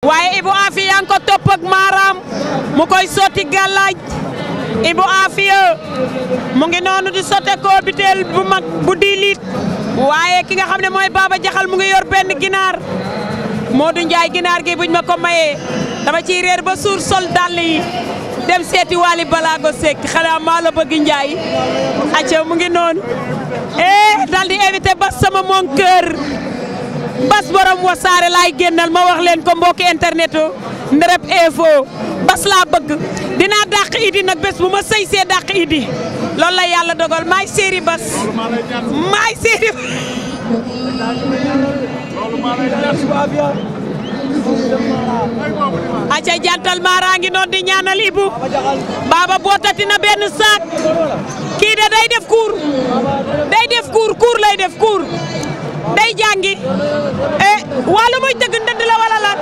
waaye Ibou Afia yaa ngi ko topp ak maaraam mu koy sotti gàllaaj Ibou Afia mu ngi noonu di sotte ko biteel bu mag bu di liit waaye ki nga xam ne mooy Baba Jaxal mu ngi yor benn ginaar Modou Ndiaye ginaar gi buñ ma ko mayee dama ciy réer ba suur sol dàll yi dem seeti Wally Balago Seck xanaa maa la bëgg Ndiaye acca mu ngi noonu eh dal di invité bas sama mon kër bas borom wasaare laay génnal ma wax leen ko mbokki internet Ndërëb info bas laa bëgg dinaa dàq idi nag bés bu ma sëy see dàq idi loolu la yàlla dogal maay séeri bas maay séeri aca jantal maara ngi noon di ñaanal ibu baba bootati na benn saak kii de day def cours day def cours cours lay def cours day jàngi e wàllu muy tëgg ndënd la wala lan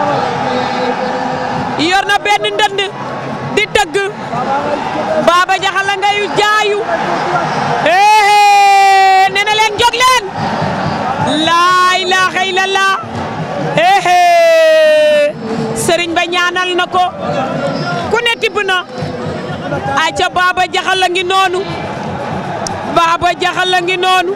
yor na benn ndënd di tëgg baba jaxal la ngay jaayu ee nee na leen jóg leen laa ilaaha illallah ee sëriñ ba ñaanal na ko ku ne tibb na aca baba jaxal la ngi noonu baba jaxal la ngi noonu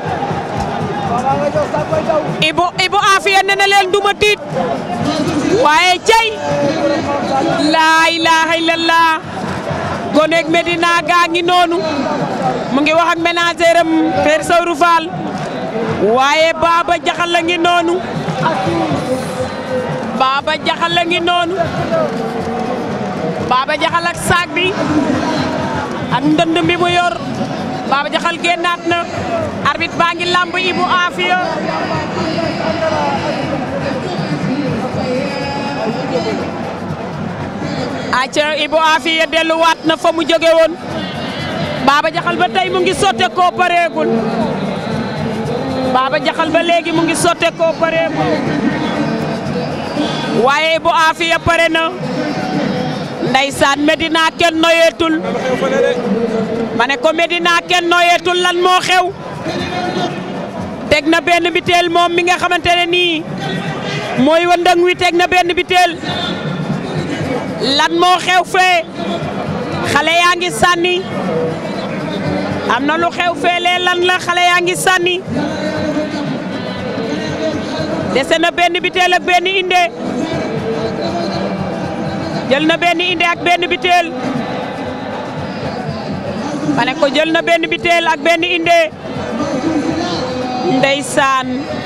ibu ibu afiya nee na leen duma tiit waaye cey laa ilaaha illallah gonek Medina gaa ngi noonu mu ngi wax ak ménagère am Père Sawru Fall waaye Baba Jaxal la ngi noonu Baba Jaxal la ngi noonu Baba Jaxal ak saag bi ak ndënd bi mu yor Baba Jaxal génnaat na arbitre baa ngi lamb Ibu Afiya acca Ibu Afiya delluwaat na fa mu jóge woon Baba Jaxal ba tey mu ngi sotte koo pareegul Baba Jaxal ba léegi mu ngi sotte koo pareegul waaye Ibu Afiya pare na ndeysaan Medina kenn noyeetul ma ne ko Medina kenn noyeetul lan moo xew teg na benn biteel moom mi nga xamante ne nii mooy wëndëng wi teg na benn biteel lan moo xew fee xale yaa ngi sànni am na lu xew fee lee lan la xale yaa ngi sànni dese na benn biteel ak benn inde jël na benn inde ak benn biteel ma ne ko jël na benn biteel ak benn inde ndeysaan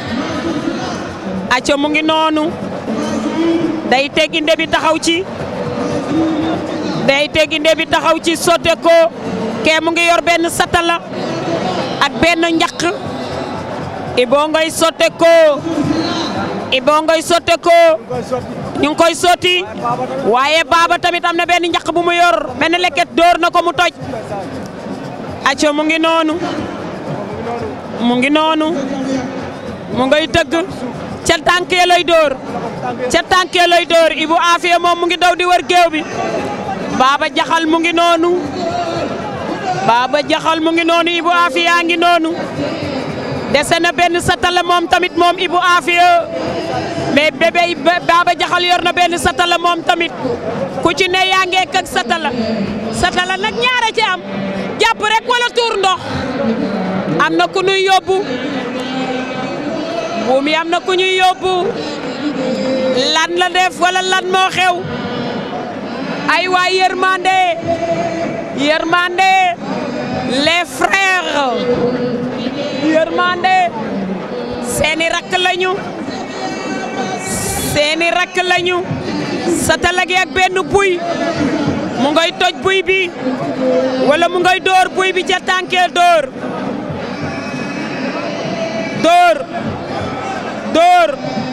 acca mu ngi noonu day teg inde bi taxaw ci day teg inde bi taxaw ci sotte ko kee mu ngi yor benn satala ak benn njaq iboo ngay sotte ko iboo ngay sotte ko ñu ngi koy sotti waaye baaba tamit am na benn njaq bu mu yor benn leket dóor na ko mu toj acca mu ngi noonu mu ngi noonu mu ngay tëgg ca tànk ya lay dóor ca tànk ya lay dóor Ibu Afiya moom mu ngi daw di wër géew bi Baba Jaxal mu ngi noonu Baba Jaxal mu ngi noonu Ibu Afiya ngi noonu dese na benn satala moom tamit moom Ibu Afiya mais bébé Baba Jaxal yor na benn satala moom tamit ku ci ne yaa ngi ak satala satala nag ñaara ci am jàpp rek wala tuur ndox am na ku ñuy yóbbu buum yi am na ku ñuy yóbbu lan la def wala lan moo xew ay waay yërmande yërmande les frères yërmande seeni rakk lañu seeni rakk lañu satala gi ak benn buy mu ngay toj buy bi wala mu ngay dóor buy bi ca tànkee dóor dóor dóor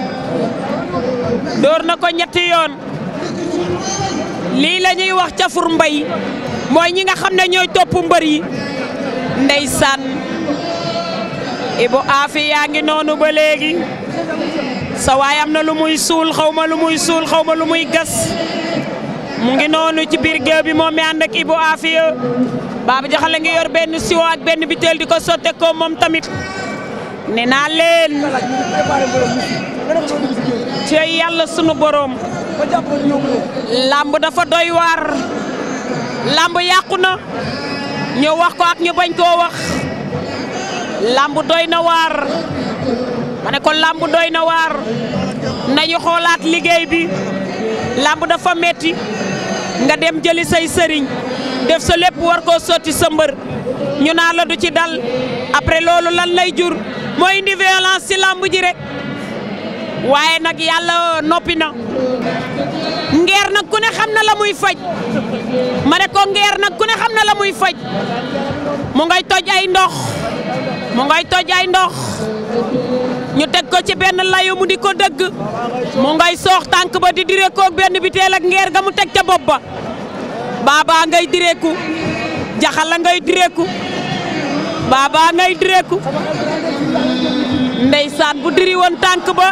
dóor na ko ñetti yoon lii la ñuy wax cafur mbay mooy ñi nga xam ne ñooy topp mbër yi ndeysaan Ibu Afi yaa ngi noonu ba léegi sa waay am na lu muy suul xaw ma lu muy suul xaw ma lu muy gas mu ngi noonu ci biir géew bi moom mi ànd ak Ibu Afiya Baba Jaxal la ngi yor benn siwo ak benn biteel di ko sotte ko moom tamit ne naa leen cey yàlla sunu boroom làmb dafa doy waar làmb yàqu na ñu wax ko ak ñu bañ koo wax làmb doy na waar ma ne ko làmb doy na waar nañu xoolaat liggéey bi làmb dafa metti nga dem jëli say sëriñ def sa lépp war koo sotti sa mbër ñu naa la du ci dal après loolu lan lay jur mooy indi violence ci làmb ji rek waaye nag yàlla noppi na ngeer nag ku ne xam na la muy faj ma ne ko ngeer nag ku ne xam na la muy faj mu ngay toj ay ndox mu ngay toj ay ndox ñu teg ko ci benn layu mu di ko dëgg mu ngay soox tànk ba di direekoog benn biteel ak ngeer ga mu teg ca bopp ba baaba ngay direeku jaxala ngay direeku baaba ngay direeku ndeysaan bu diri woon tànk ba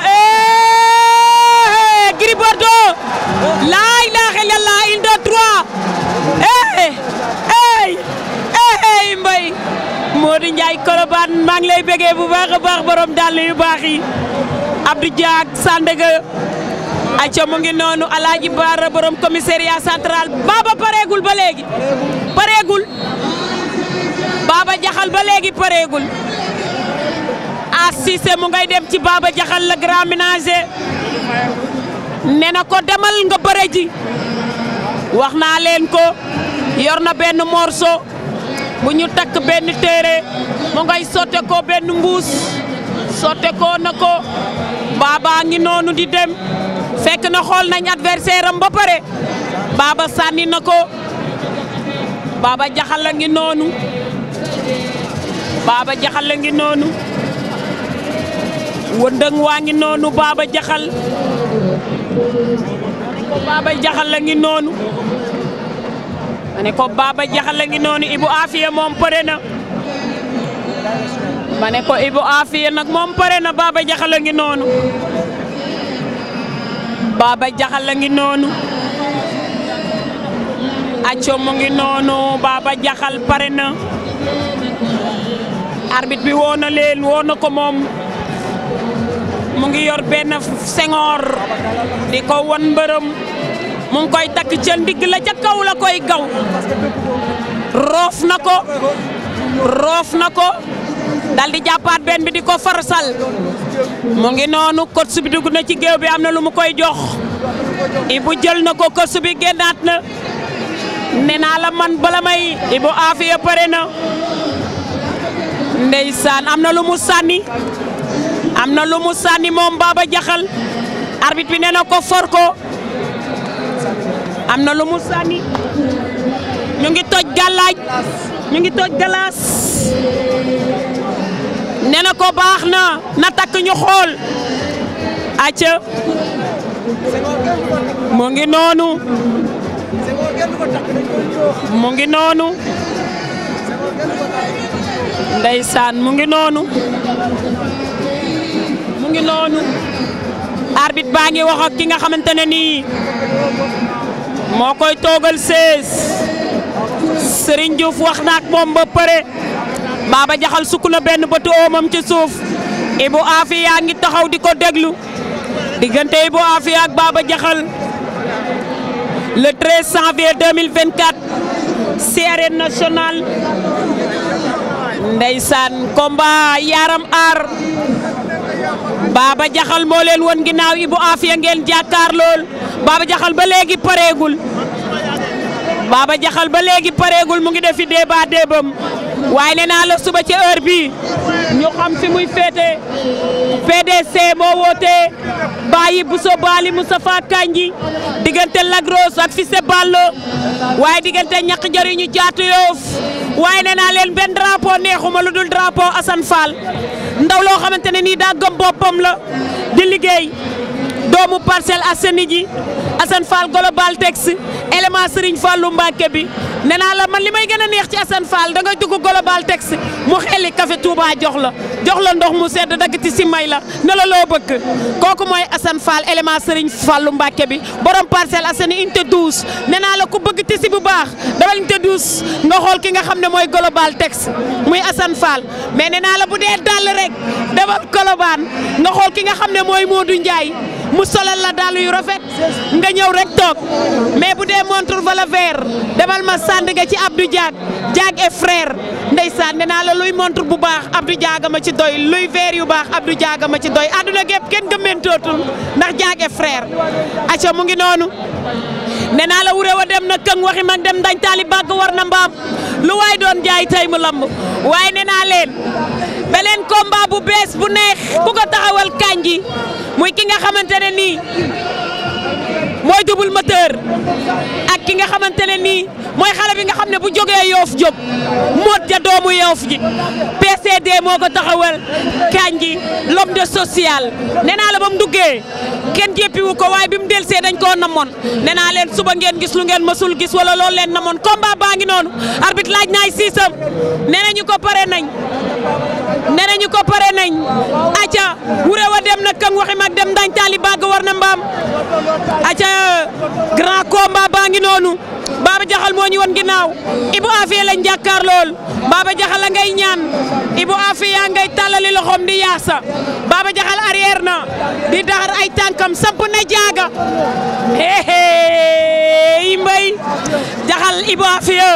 eh Gris Bordeaux laa ilaaha illallaah il de trois eh eh eh mbay Modou Ndiaye Colobane maa ngi lay bëggee bu baax a baax borom dàll yu baax yi Abdou Diak Sandaga acca mu ngi noonu Alaaji Baara borom commissariat central Baba pareegul ba léegi pareegul Baba Jaxal ba léegi pareegul a Cissé mu ngay dem ci Baba Jaxal la grand ménager nee na ko demal nga bëre ji wax naa leen ko yor na benn morceau bu ñu takk benn téere mu ngay sotte ko benn mbuus sotte ko na ko Baba ngi noonu di dem fekk na xool nañ adversaire am ba pare Baba sànni na ko Baba Jaxal la ngi noonu Baba Jaxal la ngi noonu wëndëng waa ngi noonu Baba Jaxal ko Baba Jaxal la ngi noonu ma ne ko Baba Jaxal la ngi noonu Ibu Afiya moom pare na ma ne ko Ibu Afiya nag moom pare na Baba Jaxal la ngi noonu Baba Jaxal la ngi noonu acco mu ngi noonu Baba Jaxal pare na arbitre bi woo na leen woo na ko moom mu ngi yor benn sengoor di ko won mbërëm mu ngi koy takk ca ndigg la ca kaw la koy gaw roof na ko roof na ko dal di jàppaat benn bi di ko farsal mu ngi noonu coach bi dugg na ci géew bi am na lu mu koy jox Ibu jël na ko coach bi génnaat na nee naa la man bala may Ibu Afiya pare na ndeysaan am na lu mu sànni am na lu mu sànni moom Baba Jaxal arbitre bi nee na ko for ko am na lu mu sànni ñu ngi toj gàllaaj ñu ngi toj galaas nee na ko baax na na takk ñu xool acca mu ngi noonu mu ngi noonu ndeysaan mu ngi noonu mu ngi noonu arbitre baa ngi wax ak ki nga xamante ne nii moo koy toogal sees Serigne Diouf wax na ak moom ba pare Baba Jaxal sukk na benn bëtu oomam ci suuf Ibu Afiya ngi taxaw di ko déglu diggante Ibu Afiya ak Baba Jaxal le 13 janvier 2024 ci arène nationale ndeysaan combat yaram aar Baba Jaxal moo leen won ginnaaw Ibu Afiya ngeen jàkkaar lool Baba Jaxal ba léegi pareegul Baba Jaxal ba léegi pareegul mu ngi defi débat débam waaye nee naa la suba ci heure bi ñu xam fi muy féete PDC moo woote Baye Bousso Bali Moustapha Kanji diggante Lagros ak Fissé Ballo waaye diggante ñaq jëriñu jaatu yoof waaye nee naa leen benn drapeau neexuma lu dul drapeau Assane Fall ndaw loo xamante ne nii daa gëm boppam la di liggéey doomu Parcelles Assainies ji Assane Fall Global Tex élément Serigne Fallou Mbacke bi nee naa la man li may gën a neex ci Assane Fall da nga dugg Global Tex mu xeli café Touba jox la jox la ndox mu sedd dagg ci si may la ne la loo bëgg kooku mooy Assane Fall élément Serigne Fallou Mbacke bi borom Parcelles Assainies unité 12 nee naa la ku bëgg tisi bu baax dawal unité 12 nga xool ki nga xam ne mooy Global Tex muy Assane Fall mais nee naa la bu dee dàll rek demal Colobane nga xool ki nga xam ne mooy Modou Ndiaye mu solal la dàll yu rafet nga ñëw rek toog mais bu dee montre wala verre demal ma sànd nga ci Abdou Diag Diag et frère ndeysaan nee naa la luy montre bu baax Abdou Diag ma ci doy luy verre yu baax Abdou Diag ma ci doy àdduna gépp kenn gëmmentootul ndax Diag et frère acca mu ngi noonu nee naa la wuré wa dem na këng waxi mag dem dañ taali bàgg war na mbaam lu waay doon jaay tey mu lamb waaye nee naa leen beneen combat bu bees bu neex ku ko taxawal kanji muy ki nga xamante ne nii mooy double moteur ak ki nga xamante ne nii mooy xale bi nga xam ne bu jógee yoof jóg moot ja doomu yoof ji PCD moo ko taxawal kanji l'homme de social nee naa la ba mu duggee kenn jéppiwu ko waaye bi mu delsee dañ koo namoon nee naa leen suba ngeen gis lu ngeen mësul gis wala loolu leen namoon combat baa ngi noonu arbitre laaj naay siisam nee nañu ko pare nañ nee nañu ko pare nañ aca wuré wa dem na këng waxi mag dem dañ taali bàgg war na mbaam aca grand combat baa ngi noonu Baba Jaxal moo ñu won ginnaaw Ibou Afia lañ jàkkaar lool Baba Jaxal la ngay ñaan Ibou Afia ngay tàllali loxoom di yaasa Baba Jaxal arrière na di daxar ay tànkam samp na jaaga hehe mbay Jaxal Ibou Afia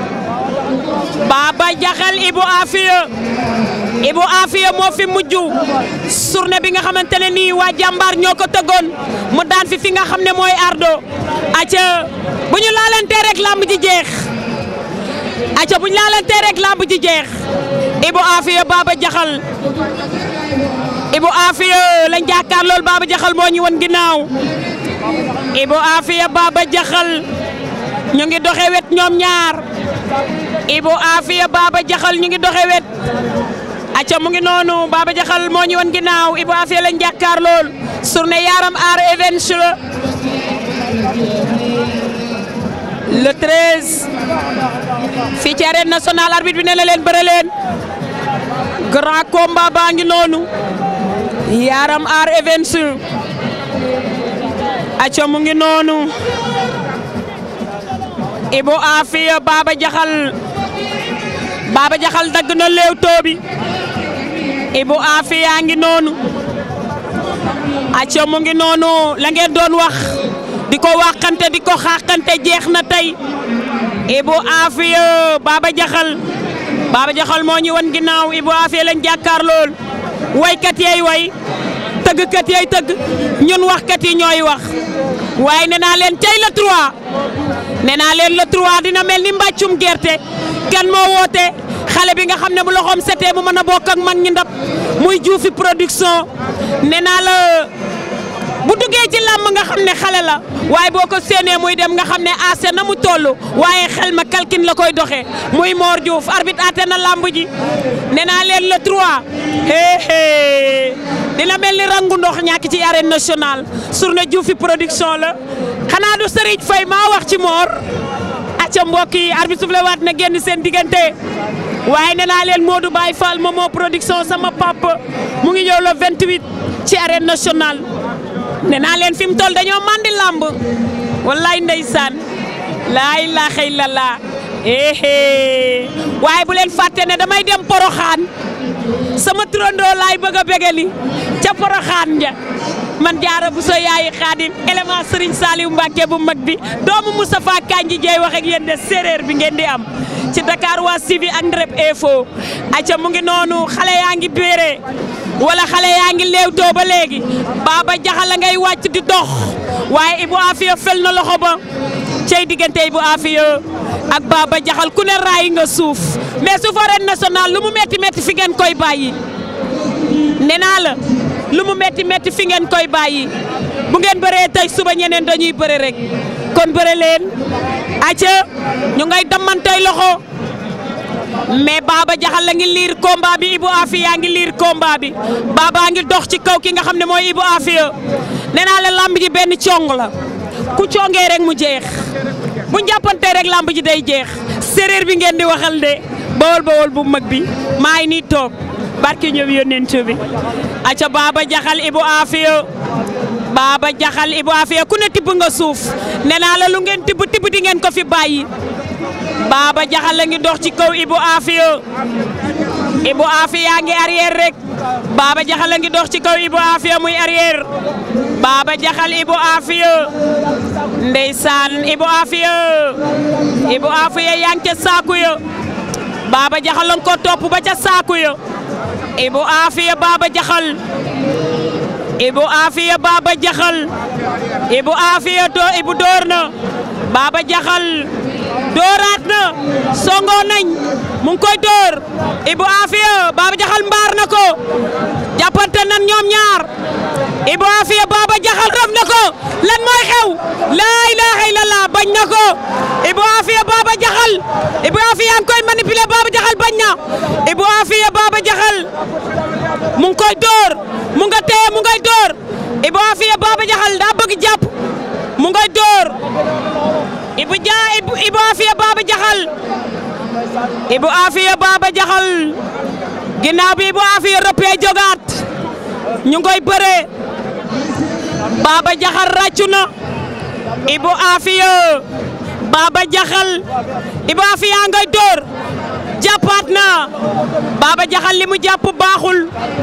Baba Jaxal Ibou Afia Ibou Afia moo fi mujj journée bi nga xamante ne nii waa jàmbaar ñoo ko tëggoon mu daan fi fi nga xam ne mooy ardo aca bu ñu laalantee rek lamb ji jeex aca bu ñu laalantee rek lamb ji jeex Ibou Afia Baba Jaxal Ibou Afia lañ jàkkaar lool Baba Jaxal moo ñu won ginnaaw Ibou Afia Baba Jaxal ñu ngi doxe wet ñoom ñaar Ibou Afia Baba Jaxal ñu ngi doxe wet acca mu ngi noonu Baba Jaxal moo ñu won ginnaaw Ibou Afia lañ jàkkaar lool journée Yaram Art Events la le 13 fii ci arène nationale arbitre bi ne la leen bëre leen grand combat baa ngi noonu Yaram Art Events acca mu ngi noonu Ibou Afia Baba Jaxal Baba Jaxal dagg na Leewtoo bi Ibou Afia ngi noonu acca mu ngi noonu la ngeen doon wax di ko waxante di ko xaaxante jeex na tey Ibou Afia Baba Jaxal Baba Jaxal moo ñu wan ginnaaw Ibou Afia lañ jàkkaar lool waykat yey way tëggkat yey tëgg ñun waxkat yi ñooy wax waaye nee naa leen tey la 3 nee naa leen le 3 dina mel ni mbàccum gerte kenn moo woote xale bi nga xam ne bu loxoom setee mu mën a bokk ak mag ñi ndab muy juufi production nee naa la bu duggee ci làmb nga xam ne xale la waaye boo ko séenee muy dem nga xam ne aase na mu toll waaye xel ma kalkin la koy doxee muy Mor Diouf arbitre aate na làmb ji nee naa leen le 3 hee hee dina mel ni rangu ndox ñàkk ci arène nationale journée Diouf production la xanaa du Serigne Faye maa wax ci Mor acca mbokk yi arbitre soufflé waat na génn seen diggante waaye nee naa leen Modou Baye Fall Momo production sama papa mu ngi ñëw le 28 ci arène nationale nee naa leen fi mu toll dañoo mandi làmb wallaay ndeysaan laa ilaaha illallah ehe waaye bu leen fàtte ne damay dem poroxaan sama turandoo laay bëgg a bégali ca poroxaan ja man jaara bu so yaayi xaadim élément Serigne Saliou Mbacke bu mag bi doomu Moustapha Kanji Dieye wax ak yéen de séeréer bi ngeen di am ci Dakar waa Sivi ak Ndrep Info acca mu ngi noonu xale yaa ngi béere wala xale yaa ngi léewtoo ba léegi Baba Jaxal la ngay wàcc di dox waaye Ibou Afia fel na loxo ba cey diggante Ibou Afia ak Baba Jaxal ku ne raay nga suuf mais suuf arène nationale lu mu metti metti fi ngeen koy bàyyi nee naa la lu mu metti metti fi ngeen koy bàyyi bu ngeen bëree tey suba ñeneen dañuy bëre rek kon bëre leen acca ñu ngay damantey loxo mais Baba Jaxal la ngi liir combat bi Ibou Afia ngi liir combat bi Baba ngi dox ci kaw ki nga xam ne mooy Ibou Afia nee naa la lamb ji benn cong la ku congee rek mu jeex bu jàppantee rek lamb ji day jeex séréer bi ngeen di waxal de bawol bawol bu mag bi maa ngi nii toog barke ñëw yónnent bi aca Baba Jaxal Ibou Afia Baba Jaxal Ibou Afia ku ne tibb nga suuf nee naa la lu ngeen tibb tibb di ngeen ko fi bàyyi Baba Jaxal la ngi dox ci kaw Ibou Afia Ibou Afia ngi arrière rek Baba Jaxal a ngi dox ci kaw Ibou Afia muy arrière Baba Jaxal Ibou Afia ndeysaan Ibou Afia Ibou Afia yaa ngi ca saaku ya Baba Jaxal la nga ko topp ba ca saaku ya Ibou Afia Baba Jaxal Ibou Afia Baba Jaxal Ibou Afia do Ibou door na Baba Jaxal dooraat na songo nañ mu ngi koy door Ibou Afia Baba Jaxal mbaar na ko jàppante nan ñoom ñaar Ibou Afia Baba Jaxal rëf na ko lan mooy xew laa ilaaha illallah bañ na ko Ibou Afia Baba Jaxal Ibou Afia ngi koy manipuler Baba Jaxal bañ na Ibou Afia Baba Jaxal mu ngi koy door mu nga téye mu ngay door Ibou Afia Baba Jaxal daa bëgg jàpp mu ngay door Ibou Dia Ibou Afia Baba Jaxal Ibou Afia Baba Jaxal ginnaaw bi Ibou Afia rëppee jogaat ñu ngoy bëree Baba Jaxal ràccu na Ibou Afia Baba Jaxal Ibou Afia ngay door jàppaat na Baba Jaxal li mu jàpp baaxul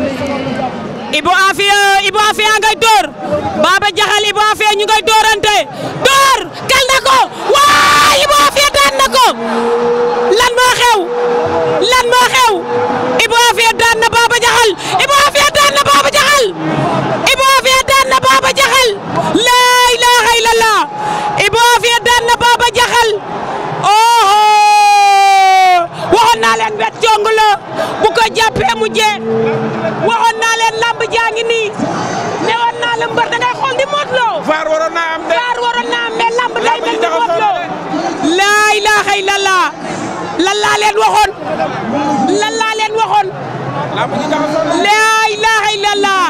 Ibou Afia Ibou Afia ngay door Baba Jaxal Ibou Afia ñu ngay doorante door kal na ko waa Ibou Afia daan na ko lan moo xew lan moo xew Ibou Afia daan na Baba Jaxal Ibou Afia daan na Baba Jaxal Ibou Afia daan na Baba Jaxal laa ilaaha illallah Ibou Afia daan na Baba Jaxal oho waxoon naa leen wet jong la bu ko jàppee mu jee waxoon naa leen lamb jaa ngi nii ne woon naa la mbër da ngay xool di Modou Lo Vaar waroon naa am de. Vaar waroon naa am mais lamb day mel ni jaxasoo Modou Lo na laa ilaaha illallah lan laa leen waxoon lan laa leen waxoon lamb ji jaxasoo na. laa ilaaha illallah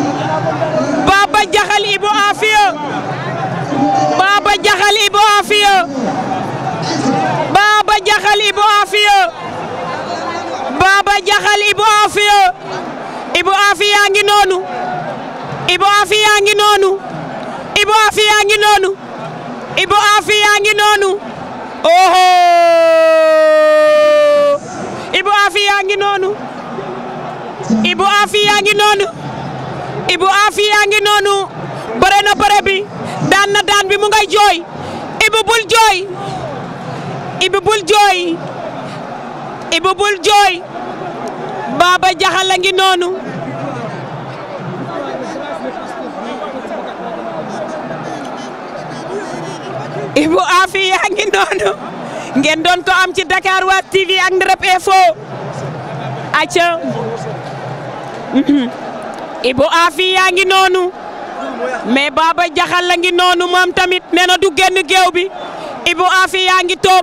Baba Jaxal Ibou Afia Baba Jaxal Ibou Afia Baba Jaxal Ibou Afia Baba Jaxal Ibou Afia Ibou Afia ngi noonu Ibou Afia ngi noonu Ibou Afia ngi noonu Ibou Afia ngi noonu oho Ibou Afia ngi noonu Ibou Afia ngi noonu Ibou Afia ngi noonu bëre na bëre bi daan na daan bi mu ngay jooy Ibou bul jooy Ibou bul jooy Ibou bul jooy Baba Jaxal a ngi noonu Ibou Afia ngi noonu ngeen doon ko am ci Dakar Waat TV ak Ndrep Info acca Ibou Afia ngi noonu mais Baba Jaxal la ngi noonu moom tamit nee na du génn géew bi Ibou Afia ngi toog